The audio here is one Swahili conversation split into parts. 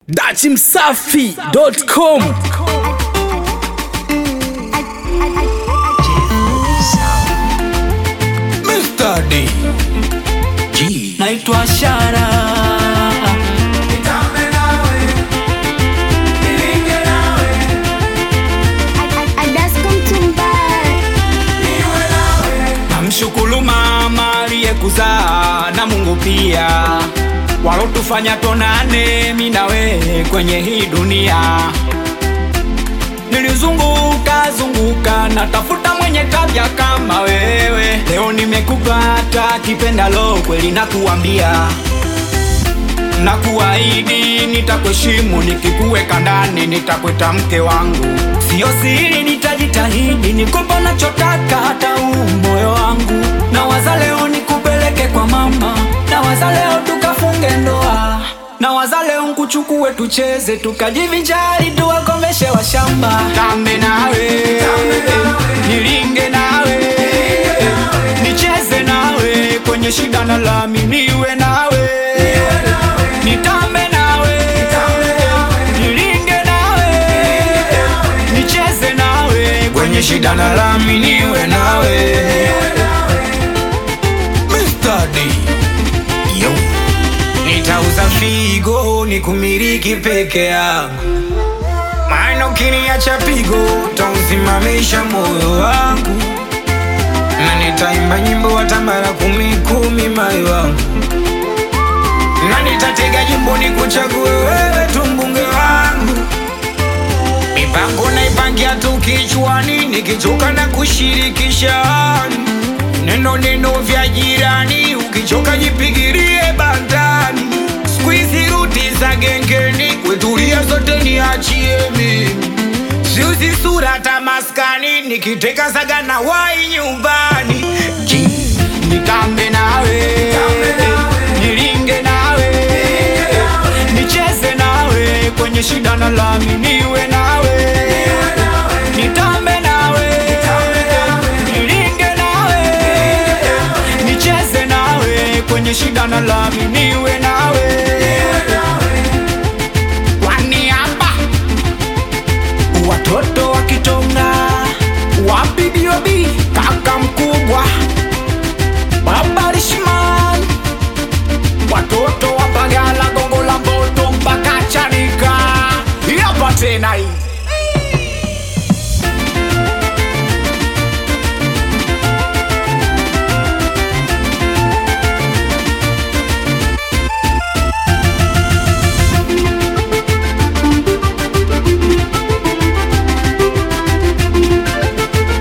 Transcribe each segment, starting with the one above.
dachimsafi.com Mr. D. G. naitwa Shara namshukuru mama aliyekuzaa na Mungu pia walotufanya tonane mi na wewe kwenye hii dunia. Nilizunguka zunguka natafuta mwenye tabia kama wewe, leo nimekupata kipendalo kweli, nakuambia nakuahidi nitakuheshimu, nikikuweka ndani nitakweta mke wangu, sio siri, nitajitahidi nikupa nachotaka, hata huu moyo wangu. Na waza leo nikupeleke kwa mama, na waza leo tukafunge ndoa, na waza leo nkuchukue tucheze, tukajivinjari, tuwakomeshe washamba, tambe nawe nilinge nawe nicheze nawe kwenye shida na lami, niwe nawe nitambe nawe nilinge nawe nicheze nawe kwenye shida na lami, niwe nawe Mr. D. Yo. nitauza figo nikumiliki peke yangu, maana ukiniacha pigo utausimamisha moyo wangu, na nitaimba nyimbo hata mara kumi kumi, moyo wangu, na nitatega jimbo nikuchague wewe tu mbunge wangu. Mipango naipangia tu kichwani, nikichoka na kushirikisha neno neno vya jirani, ukichoka jipigirie bandani. Squeeze ruti za gengeni, wetulia zote niachie mimi, siuzi sura tamaskani, nikiteka saga na wai nyumbani. Ji, Nitambe nawe, nilinge nawe, nicheze nawe kwenye shida na lami, niwe nawe, nitambe nawe, nilinge nawe, nicheze nawe kwenye shida na lami, niwe nawe. Kwani hapa watoto wa Kitonga, wapi Biobi, kaka mkubwa, baba Rishman, watoto wa Bagala, Gongo la Mboto mpaka Chanika, hapa tena hii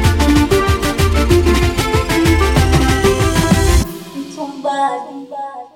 Mtumbali.